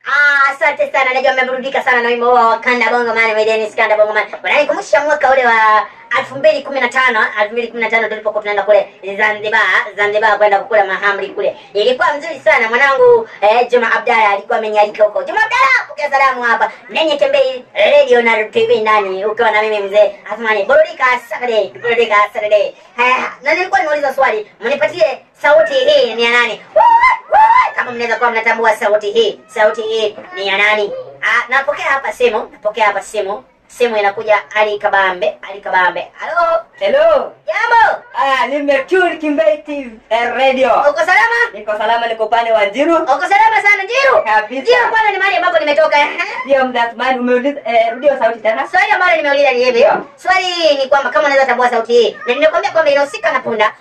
Ah, asante sana. Najua mmeburudika sana na wimbo huo wa Kanda Bongo Man, My Dennis Kanda Bongo Man. Wananikumbusha mwaka ule wa 2015, 2015 tulipokuwa tunaenda kule Zanzibar, Zanzibar kwenda kukula mahamri kule. Ilikuwa mzuri sana mwanangu eh, Juma Abdalla alikuwa amenialika huko. Juma Abdalla, pokea salamu hapa. Nenye Tembei Radio na TV ndani ukiwa na mimi mzee Athmani. Burudika Saturday, burudika Saturday. Haya, na nilikuwa nimeuliza swali, mnipatie sauti hii ni ya nani? Kama mnaweza kuwa mnatambua sauti hii, sauti hii ni ya nani? Ah, napokea hapa simu, napokea hapa simu. Simu inakuja Ali Kabambe, Ali Kabambe. Halo, Hello. jambo. Ah, nimetune Kimbei TV eh, radio. Uko salama? Niko salama, niko upande wa Njiru. Uko salama sana Jiru? Kabisa. Jiru kwanza ni mahali ambapo nimetoka. eh? Ndio mdathmani umeuliza eh, rudio sauti tena. Swali ambalo nimeuliza ni hivi. Swali ni kwamba kama unaweza tambua sauti hii. Na nimekwambia kwamba inahusika na punda.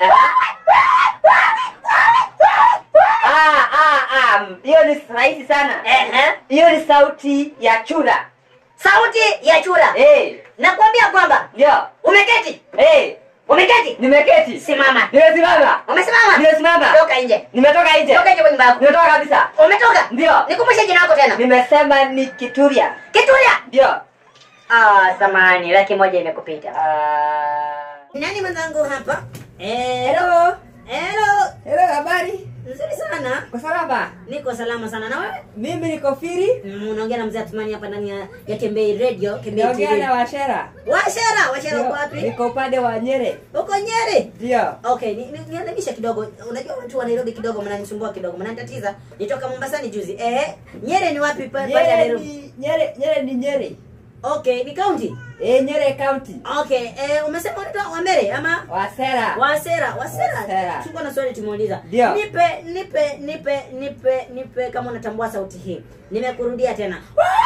Ah, ah, ah. Hiyo ni rahisi sana. Ehe. Hiyo ni sauti ya chura. Sauti ya chura. Eh, Nakwambia kwamba ndio. umeketi. Eh, Umeketi. nimeketi. Simama. Nimesimama. Umesimama? Nimesimama. Toka nje. Nimetoka nje. Toka nje kwa nyumba yako. Nimetoka kabisa. Umetoka? Ndio. Nikumbushe jina lako tena. Nimesema ni Kituria. Kitulia. Ndio. Ah, samani, laki moja imekupita. Ah. Nani mwenzangu hapa? Eh, Hello. hello. Hello, habari? Nzuri sana. Kwa salama. Niko salama sana na wewe? Mimi niko Firi. Mm, Unaongea na mzee Atumani hapa ndani ya, ya Tembei Radio, Tembei Naongea TV. na Washera. Washera, Washera uko Ndio, wapi? Niko upande wa Nyere. Uko Nyeri. Ndio. Okay, ni- ni- niadabisha kidogo. Unajua watu wa Nairobi kidogo mnanisumbua kidogo, mnanitatiza. Nitoka Mombasani juzi. Eh, Nyeri ni wapi pa- pale ya Nyere Nairobi? ni Nyere, Nyere ni Nyeri. Okay, ni county. Eh, Nyere County. Okay, eh, umesema unaitwa Wamere ama Wasera. Wasera, Wasera. Wasera. Tulikuwa na swali tumuuliza. Ndio. Nipe, nipe, nipe, nipe, nipe kama unatambua sauti hii. Nimekurudia tena.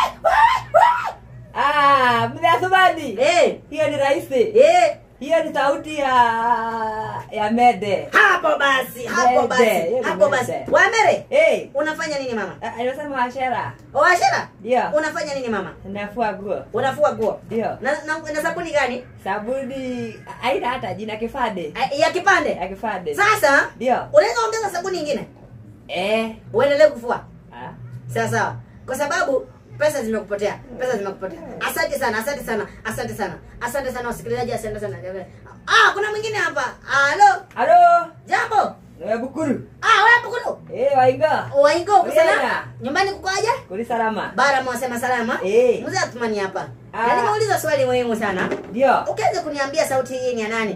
Ah, mzee Athumani. Eh, Hiyo ni rahisi. eh, Hiyo ni sauti ya ya Mede. hapo basi, hapo Mede, basi, hiyo ni hapo basi. mede. Wamere, Eh, unafanya nini mama? ah, anasema Washera. Washera, Ndio. unafanya nini mama? Nafua nguo. Unafua nguo. Ndio. Na, na, na sabuni gani? Sabuni haina hata jina kifade. Eh, Ya kipande. Ya kifade. Sasa, Ndio. unaweza ongeza sabuni nyingine? Eh. Uendelee kufua. Ah. sawa sawa kwa sababu pesa zimekupotea pesa zimekupotea asante sana asante sana asante sana asante sana wasikilizaji asante sana ah kuna mwingine hapa halo Halo. jambo Wewe Bukuru. ah wewe bukuru Eh, wainga. waingo kusana Uyena. nyumbani kukoaje Kuli salama. bara mwasema salama Eh. mzee atumani hapa Ah. na nimeuliza swali muhimu sana Ndio. ukianza kuniambia sauti hii ni ya nani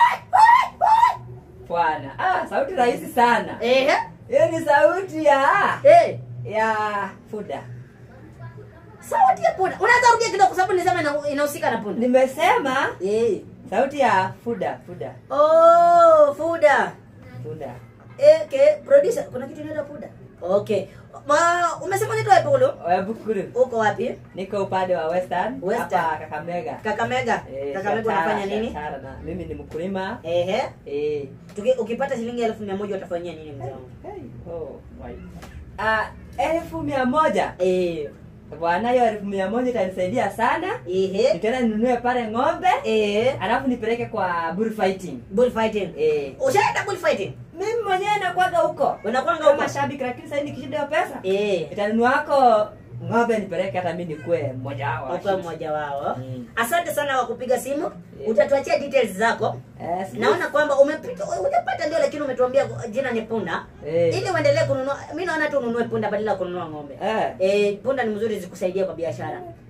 Bwana. Ah, sauti rahisi sana. ehe Hiyo ni sauti ya eh ya Fuda. sauti ya punda unaweza rudia kidogo kwa sababu nilisema ina- inahusika na punda Nimesema eh sauti ya Fuda, Fuda, oh fuda Fuda. Okay, producer, kuna kitu inaitwa puda. Okay. Ma, umesema unaitwa wapi ulu? Wewe Bukuru. Uko wapi? Niko upande wa Western, Western. hapa Kakamega. Kakamega. Eh, Kakamega Shatara, unafanya nini? Shatara na mimi ni mkulima. Ehe. Eh. Tuki, ukipata shilingi elfu mia moja utafanyia nini mzee wangu? Hey. Oh, my. Ah, elfu mia moja. Eh. Bwana, hiyo elfu mia moja itanisaidia sana. Ehe. Nitaenda ninunue pale ng'ombe, Eh. alafu nipeleke kwa bullfighting. Bullfighting. Eh. Ushaenda bullfighting? Mimi mwenyewe nakuwaga huko. Unakwanga Kama huko? shabiki lakini sasa nikishinda hiyo pesa. Eh. Nitanunua wako ng'ombe nipeleke hata mimi nikuwe mmoja wao. Uko mmoja wao. Mm. Asante sana kwa kupiga simu. Eh. Utatuachia details zako. Eh, si- Naona kwamba umepita hujapata ndio lakini umetuambia jina ni punda. Eh. Ili uendelee kununua. Mimi naona tu ununue punda badala ya kununua ng'ombe. Eh. Eh, punda ni mzuri zikusaidie kwa biashara.